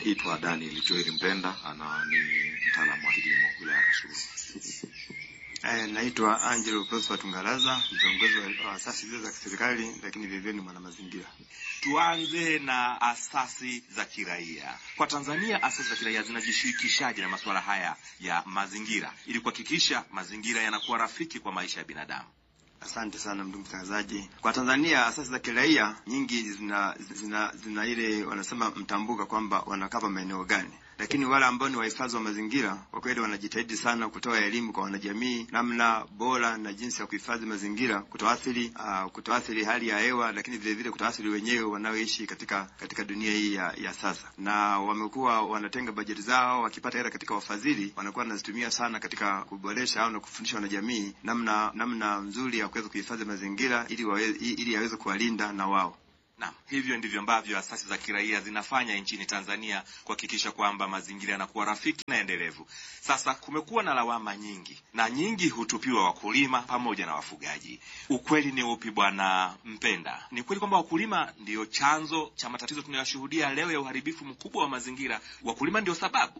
Naitwa Daniel Joel Mpenda, ana ni mtaalamu wa kilimo wilaya ya Kasulu. Eh, naitwa Angelo Prosper Tungalaza, kiongozi wa asasi zile za kiserikali lakini vile vile ni mwanamazingira. Tuanze na asasi za kiraia. Kwa Tanzania, asasi za kiraia zinajishirikishaje na masuala haya ya mazingira ili kuhakikisha mazingira yanakuwa rafiki kwa maisha ya binadamu? Asante sana ndugu mtangazaji. Kwa Tanzania asasi za kiraia nyingi zina, zina, zina ile wanasema mtambuka kwamba wanakava maeneo gani, lakini wale ambao ni wahifadhi wa mazingira kwa kweli wanajitahidi sana kutoa elimu kwa wanajamii namna bora na jinsi ya kuhifadhi mazingira, kutoathiri uh, kutoathiri hali ya hewa, lakini vile vile kutoathiri wenyewe wanaoishi katika katika dunia hii ya, ya sasa. Na wamekuwa wanatenga bajeti zao, wakipata hela katika wafadhili, wanakuwa wanazitumia sana katika kuboresha au na kufundisha wanajamii namna namna nzuri ya kuweza kuhifadhi mazingira ili wawe, ili yaweze kuwalinda na wao. Naam, hivyo ndivyo ambavyo asasi za kiraia zinafanya nchini Tanzania kuhakikisha kwamba mazingira yanakuwa rafiki na endelevu. Sasa kumekuwa na lawama nyingi na nyingi hutupiwa wakulima pamoja na wafugaji. Ukweli ni upi, Bwana Mpenda? Ni kweli kwamba wakulima ndiyo chanzo cha matatizo tunayoshuhudia leo ya uharibifu mkubwa wa mazingira? Wakulima ndio sababu?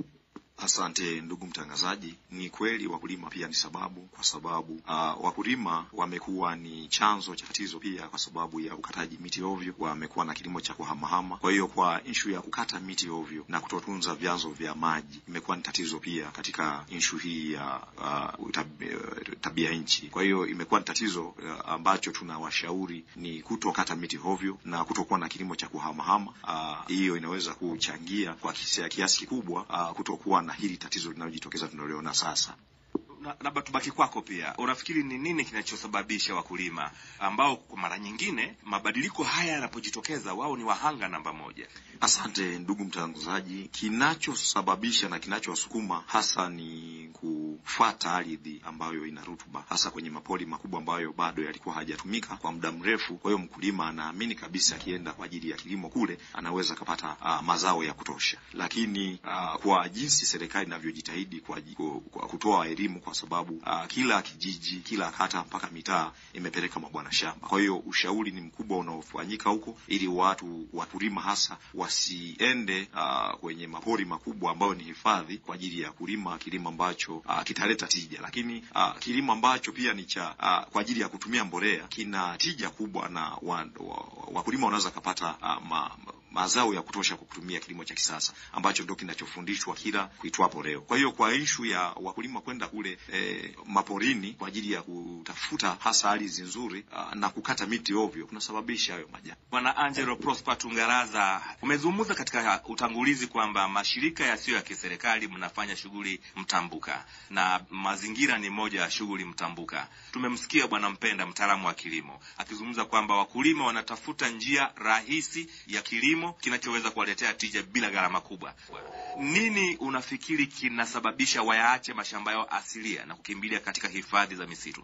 Asante ndugu mtangazaji. Ni kweli wakulima pia ni sababu, kwa sababu uh, wakulima wamekuwa ni chanzo cha tatizo pia, kwa sababu ya ukataji miti ovyo. Wamekuwa na kilimo cha kuhamahama. Kwa hiyo kwa ishu ya kukata miti ovyo na kutotunza vyanzo vya maji imekuwa ni tatizo pia katika ishu hii ya uh, tabia, tabia nchi. Kwa hiyo imekuwa ni tatizo uh, ambacho tunawashauri ni kutokata miti ovyo na kutokuwa na kilimo cha kuhamahama. Hiyo uh, inaweza kuchangia kwa kiasi kikubwa uh, kutokuwa na hili tatizo linalojitokeza tunaliona sasa. Labda tubaki kwako pia, unafikiri ni nini kinachosababisha wakulima ambao kwa mara nyingine mabadiliko haya yanapojitokeza wao ni wahanga namba moja? Asante ndugu mtangazaji. Kinachosababisha na kinachowasukuma hasa ni kufata ardhi ambayo ina rutuba, hasa kwenye mapori makubwa ambayo bado yalikuwa hajatumika kwa muda mrefu. Kwa hiyo mkulima anaamini kabisa akienda kwa ajili ya kilimo kule anaweza akapata uh, mazao ya kutosha, lakini uh, kwa jinsi serikali inavyojitahidi kwa, kwa kutoa elimu kwa sababu uh, kila kijiji, kila kata mpaka mitaa imepeleka mabwana shamba. Kwa hiyo ushauri ni mkubwa unaofanyika huko, ili watu wakulima hasa wasiende uh, kwenye mapori makubwa ambayo ni hifadhi kwa ajili ya kulima kilimo ambacho uh, kitaleta tija, lakini uh, kilimo ambacho pia ni cha uh, kwa ajili ya kutumia mbolea kina tija kubwa, na wakulima wa, wa wanaweza kapata uh, ma, mazao ya kutosha kwa kutumia kilimo cha kisasa ambacho ndio kinachofundishwa kila kuitwapo leo. Kwa hiyo kwa ishu ya wakulima kwenda kule e, maporini kwa ajili ya kutafuta hasa ardhi nzuri na kukata miti ovyo kunasababisha hayo majanga. Bwana Angelo Prosper Tungaraza, umezungumza katika utangulizi kwamba mashirika yasiyo ya kiserikali mnafanya shughuli mtambuka na mazingira ni moja ya shughuli mtambuka. Tumemsikia Bwana Mpenda, mtaalamu wa kilimo, akizungumza kwamba wakulima wanatafuta njia rahisi ya kilimo kinachoweza kuwaletea tija bila gharama kubwa. Nini unafikiri kinasababisha wayaache mashamba yao asilia na kukimbilia katika hifadhi za misitu?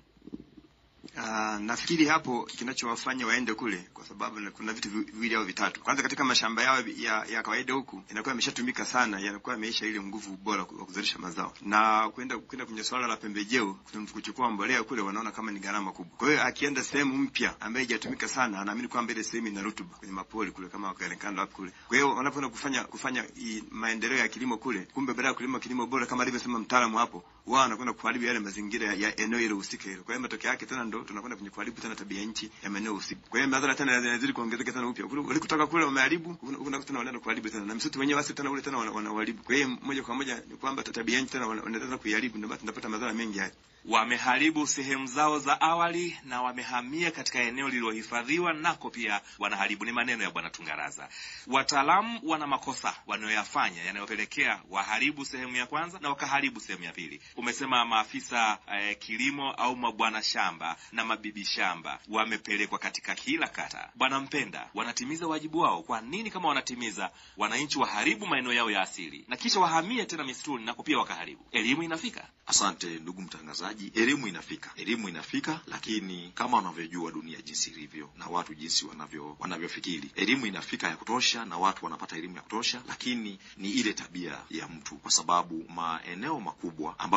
Uh, nafikiri hapo kinachowafanya waende kule kwa sababu kuna vitu viwili au vitatu. Kwanza, katika mashamba yao ya, ya kawaida huku inakuwa imeshatumika sana, yanakuwa yameisha ile nguvu bora wa kuzalisha mazao, na kwenda kwenda kwenye swala la pembejeo, kuchukua mbolea kule wanaona kama ni gharama kubwa. Kwa hiyo akienda sehemu mpya ambayo haijatumika sana, anaamini kwamba ile sehemu ina rutuba kwenye mapori kule, kama wakarekanda hapo kule. Kwa hiyo wanapoenda kufanya kufanya i, maendeleo ya kilimo kule, kumbe baada ya kulima kilimo bora kama alivyosema mtaalamu hapo, wao wanakwenda kuharibu yale mazingira ya, ya eneo ile husika hilo. Kwa hiyo matokeo yake tena ndo tunakwenda kwenye kuharibu tena tabia nchi ya maeneo husika. Kwa hiyo madhara tena yanazidi kuongezeka tena upya. Ulikutaka kule umeharibu, kuna tena wanaenda kuharibu tena. Na msitu wenyewe basi tena ule tena wanaharibu. Kwa hiyo moja kwa moja ni kwamba tabia nchi tena wanaendelea kuiharibu, ndio tunapata madhara mengi haya. Wameharibu sehemu zao za awali na wamehamia katika eneo lililohifadhiwa, nako pia wanaharibu. Ni maneno ya Bwana Tungaraza. Wataalamu wana makosa wanayoyafanya yanayopelekea waharibu sehemu ya kwanza na wakaharibu sehemu ya pili. Umesema maafisa eh, kilimo au mabwana shamba na mabibi shamba wamepelekwa katika kila kata. Bwana Mpenda, wanatimiza wajibu wao? Kwa nini kama wanatimiza, wananchi waharibu maeneo yao ya asili na kisha wahamie tena misituni nako pia wakaharibu? Elimu inafika? Asante ndugu mtangazaji. Elimu inafika, elimu inafika, lakini kama wanavyojua dunia jinsi ilivyo na watu jinsi wanavyo wanavyofikiri, elimu inafika ya kutosha na watu wanapata elimu ya kutosha, lakini ni ile tabia ya mtu, kwa sababu maeneo makubwa ambayo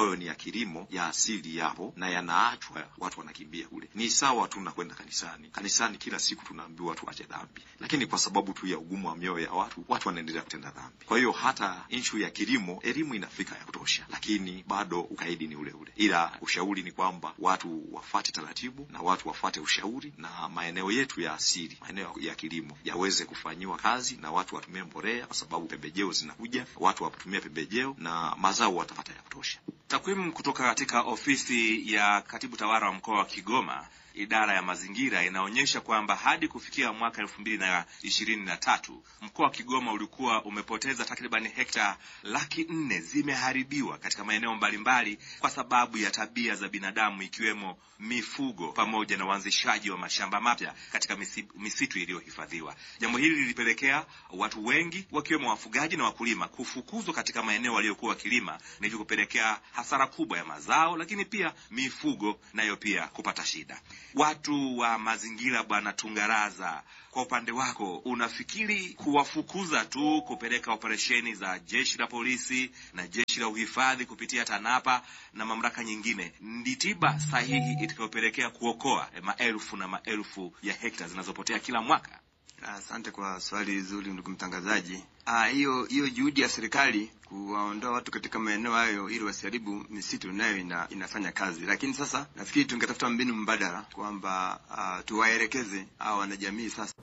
ambayo ni ya kilimo ya asili yapo na yanaachwa, watu wanakimbia kule. Ni sawa tu na kwenda kanisani. Kanisani kila siku tunaambiwa tuache dhambi, lakini kwa sababu tu ya ugumu wa mioyo ya watu, watu wanaendelea kutenda dhambi. Kwa hiyo hata inshu ya kilimo, elimu inafika ya kutosha, lakini bado ukaidi ni ule ule, ila ushauri ni kwamba watu wafate taratibu na watu wafate ushauri, na maeneo yetu ya asili, maeneo ya kilimo yaweze kufanyiwa kazi na watu watumie mbolea, kwa sababu pembejeo zinakuja, watu watumie pembejeo na mazao watapata ya kutosha. Takwimu kutoka katika ofisi ya katibu tawala wa mkoa wa Kigoma idara ya mazingira inaonyesha kwamba hadi kufikia mwaka elfu mbili na ishirini na tatu mkoa wa Kigoma ulikuwa umepoteza takriban hekta laki nne zimeharibiwa katika maeneo mbalimbali kwa sababu ya tabia za binadamu ikiwemo mifugo pamoja na uanzishaji wa mashamba mapya katika misi, misitu iliyohifadhiwa. Jambo hili lilipelekea watu wengi wakiwemo wafugaji na wakulima kufukuzwa katika maeneo waliyokuwa wakilima na hivyo kupelekea hasara kubwa ya mazao, lakini pia mifugo nayo pia kupata shida. Watu wa mazingira, Bwana Tungaraza, kwa upande wako unafikiri kuwafukuza tu, kupeleka operesheni za jeshi la polisi na jeshi la uhifadhi kupitia TANAPA na mamlaka nyingine ndi tiba sahihi itakayopelekea kuokoa maelfu na maelfu ya hekta zinazopotea kila mwaka? Asante kwa swali zuri, ndugu mtangazaji. Ah, hiyo hiyo juhudi ya serikali kuwaondoa watu katika maeneo hayo ili wasiharibu misitu nayo ina, inafanya kazi, lakini sasa nafikiri tungetafuta mbinu mbadala kwamba uh, tuwaelekeze hao wanajamii sasa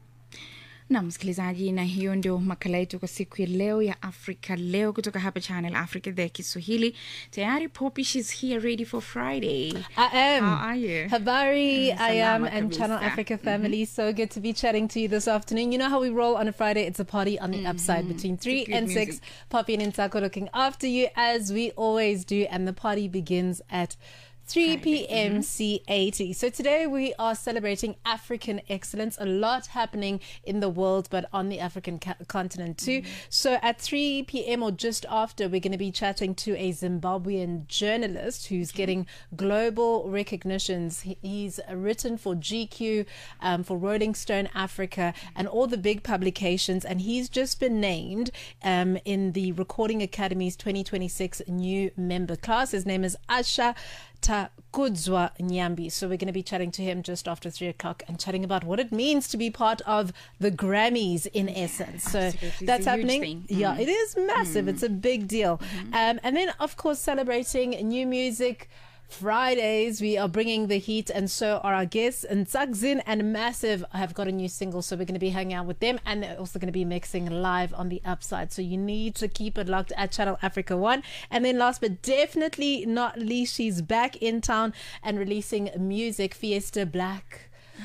na msikilizaji, na hiyo ndio makala yetu kwa siku ya leo ya Afrika Leo kutoka hapa Channel Africa, idhaa ya Kiswahili. Tayari Poppy, she's here ready for Friday. I am. How are you? Habari, Mm, I am, salama and Channel kabisa. Africa family. So good to be chatting to you this afternoon. You know how we roll on a Friday? It's a party on the upside between 3 good and music. 6. Poppy and Intako looking after you as we always do, and the party begins at 3 p.m. C80. So today we are celebrating African excellence. A lot happening in the world, but on the African ca- continent too. So at 3 p.m. or just after, we're going to be chatting to a Zimbabwean journalist who's getting global recognitions. He- He's written for GQ, um, for Rolling Stone Africa, and all the big publications. And he's just been named um, in the Recording Academy's 2026 new member class. His name is Asha Takudzwa Nyambi. So we're going to be chatting to him just after three o'clock and chatting about what it means to be part of the Grammys in essence. So absolutely. It's that's a huge happening. thing. Yeah, it is massive. It's a big deal. Um, and then, of course, celebrating new music. Fridays, we are bringing the heat, and so are our guests. And Zagzin and Massive have got a new single, so we're going to be hanging out with them, and they're also going to be mixing live on the upside. So you need to keep it locked at Channel Africa One. And then, last but definitely not least, she's back in town and releasing music. Fiesta Black.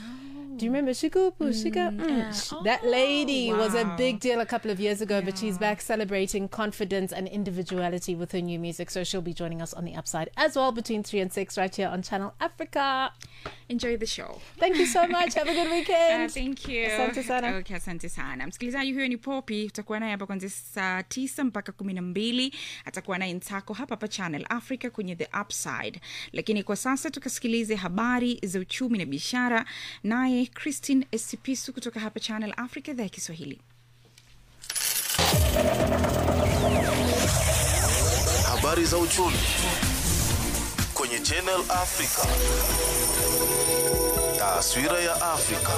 Do you remember Shikupu? Shika? Mm. Sh- that lady was a wow. big deal a couple of years ago, but she's back celebrating confidence and individuality with her new music. So she'll be joining us on the upside as well between 3 and 6 right here on Channel Africa. Enjoy the show. Thank you so much. Have a good Uh, weekend. thank you. Asante sana. Okay, asante sana msikilizaji. Huyo ni Popi, utakuwa naye hapa kuanzia saa tisa mpaka kumi na mbili. Atakuwa naye Ntako hapa hapa Channel Africa kwenye The Upside, lakini kwa sasa tukasikilize habari za uchumi na biashara, naye Christine Esipisu kutoka hapa Channel Africa, idhaa ya Kiswahili. Habari za uchumi kwenye Channel Africa. Taswira ya Afrika.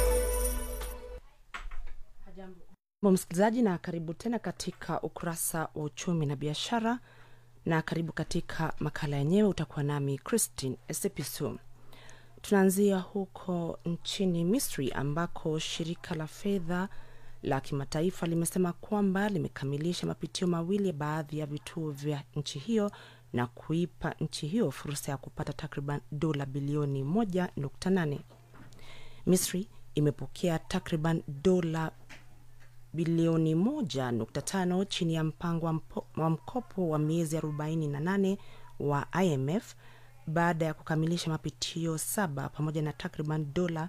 Jambo msikilizaji, na karibu tena katika ukurasa wa uchumi na biashara, na karibu katika makala yenyewe. Utakuwa nami Christine Esepisu. Tunaanzia huko nchini Misri ambako shirika la fedha la kimataifa limesema kwamba limekamilisha mapitio mawili ya baadhi ya vituo vya nchi hiyo na kuipa nchi hiyo fursa ya kupata takriban dola bilioni 1.8. Misri imepokea takriban dola bilioni 1.5 chini ya mpango wa, mpo, wa mkopo wa miezi 48 wa IMF baada ya kukamilisha mapitio saba pamoja na takriban dola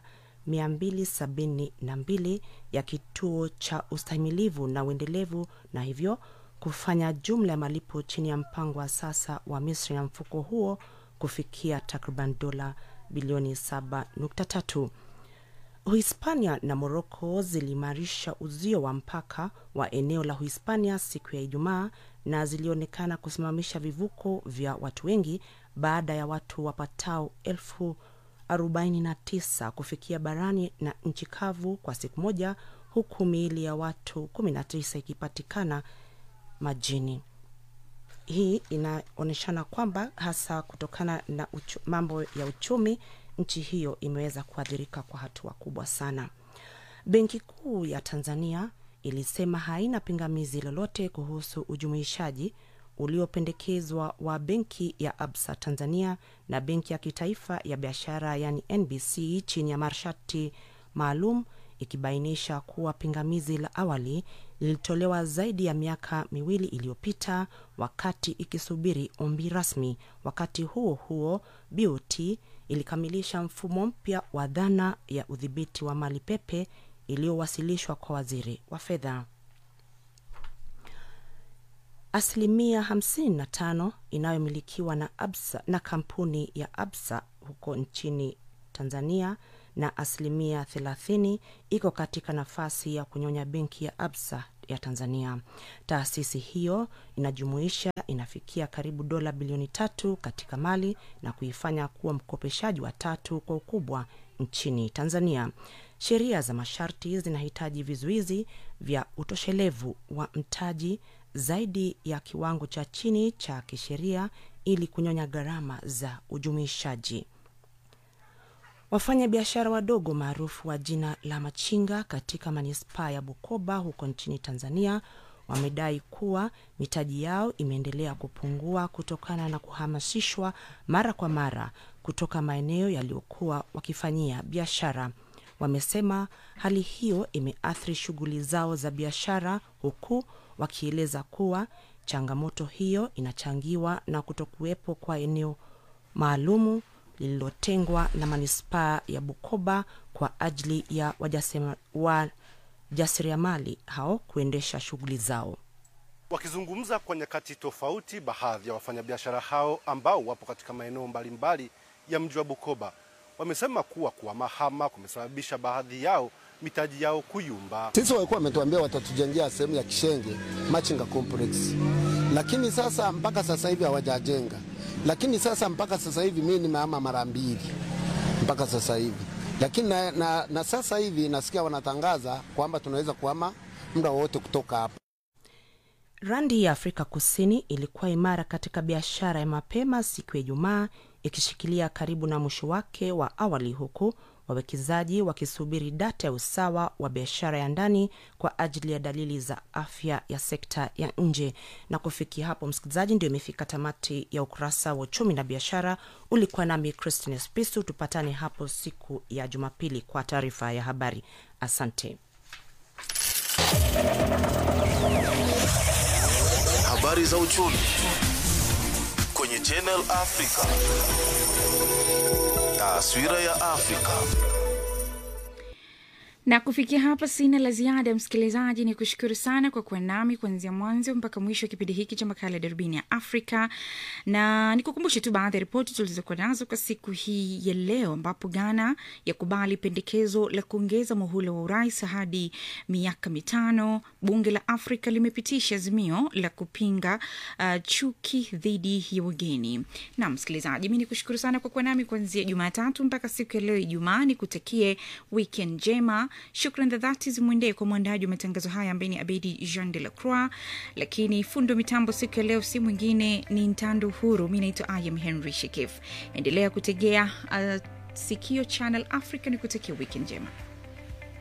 272 ya kituo cha ustahimilivu na uendelevu na hivyo kufanya jumla ya malipo chini ya mpango wa sasa wa Misri na mfuko huo kufikia takriban dola bilioni 7.3. Uhispania na Moroko ziliimarisha uzio wa mpaka wa eneo la Uhispania siku ya Ijumaa na zilionekana kusimamisha vivuko vya watu wengi baada ya watu wapatao elfu 49 kufikia barani na nchi kavu kwa siku moja huku miili ya watu 19 ikipatikana majini hii inaonyeshana kwamba hasa kutokana na uchu, mambo ya uchumi nchi hiyo imeweza kuathirika kwa hatua kubwa sana benki kuu ya tanzania ilisema haina pingamizi lolote kuhusu ujumuishaji uliopendekezwa wa benki ya absa tanzania na benki ya kitaifa ya biashara yani nbc chini ya masharti maalum ikibainisha kuwa pingamizi la awali lilitolewa zaidi ya miaka miwili iliyopita wakati ikisubiri ombi rasmi wakati huo huo bot ilikamilisha mfumo mpya wa dhana ya udhibiti wa mali pepe iliyowasilishwa kwa waziri wa fedha asilimia 55 inayomilikiwa na absa na kampuni ya absa huko nchini tanzania na asilimia 30 iko katika nafasi ya kunyonya benki ya absa ya tanzania taasisi hiyo inajumuisha inafikia karibu dola bilioni tatu katika mali na kuifanya kuwa mkopeshaji wa tatu kwa ukubwa nchini tanzania sheria za masharti zinahitaji vizuizi vya utoshelevu wa mtaji zaidi ya kiwango cha chini cha kisheria ili kunyonya gharama za ujumuishaji wafanya biashara wadogo maarufu wa jina la machinga katika manispaa ya bukoba huko nchini tanzania wamedai kuwa mitaji yao imeendelea kupungua kutokana na kuhamasishwa mara kwa mara kutoka maeneo yaliyokuwa wakifanyia biashara wamesema hali hiyo imeathiri shughuli zao za biashara huku wakieleza kuwa changamoto hiyo inachangiwa na kutokuwepo kwa eneo maalumu lililotengwa na manispaa ya bukoba kwa ajili ya wajasiriamali hao kuendesha shughuli zao Wakizungumza kwa nyakati tofauti, baadhi ya wafanyabiashara hao ambao wapo katika maeneo mbalimbali ya mji wa Bukoba wamesema kuwa kuhamahama kumesababisha baadhi yao mitaji yao kuyumba. Sisi walikuwa wametuambia watatujengea sehemu ya Kishenge Machinga Complex, lakini sasa mpaka sasa hivi hawajajenga. Lakini sasa mpaka sasa hivi mimi nimehama mara mbili mpaka sasa hivi, lakini na, na, na sasa hivi nasikia wanatangaza kwamba tunaweza kuhama muda wowote kutoka hapa. randi ya afrika kusini ilikuwa imara katika biashara ya mapema siku ya ijumaa ikishikilia karibu na mwisho wake wa awali huku wawekezaji wakisubiri data ya usawa wa biashara ya ndani kwa ajili ya dalili za afya ya sekta ya nje na kufikia hapo msikilizaji ndio imefika tamati ya ukurasa wa uchumi na biashara ulikuwa nami christine spisu tupatane hapo siku ya jumapili kwa taarifa ya habari asante Habari za uchumi kwenye Channel Africa. Taswira ya Afrika. na kufikia hapa sina la ziada msikilizaji ni kushukuru sana kwa kuwa nami kuanzia mwanzo mpaka mwisho wa kipindi hiki cha makala ya darubini ya afrika na nikukumbushe tu baadhi ya ripoti tulizokuwa nazo kwa siku hii ya leo ambapo ghana yakubali pendekezo la kuongeza muhula wa urais hadi miaka mitano bunge la afrika limepitisha azimio la kupinga uh, chuki dhidi ya wageni na msikilizaji mi ni kushukuru sana kwa kuwa nami kuanzia jumatatu mpaka siku ya leo ijumaa ni kutakie weekend njema shukran za dhati zimwendee kwa mwandaji wa matangazo haya ambaye ni abedi jean de la croix lakini fundo mitambo siku ya leo si mwingine ni ntando huru mi naitwa ayam henry shekif endelea kutegea uh, sikio channel africa ni kutakia weekend njema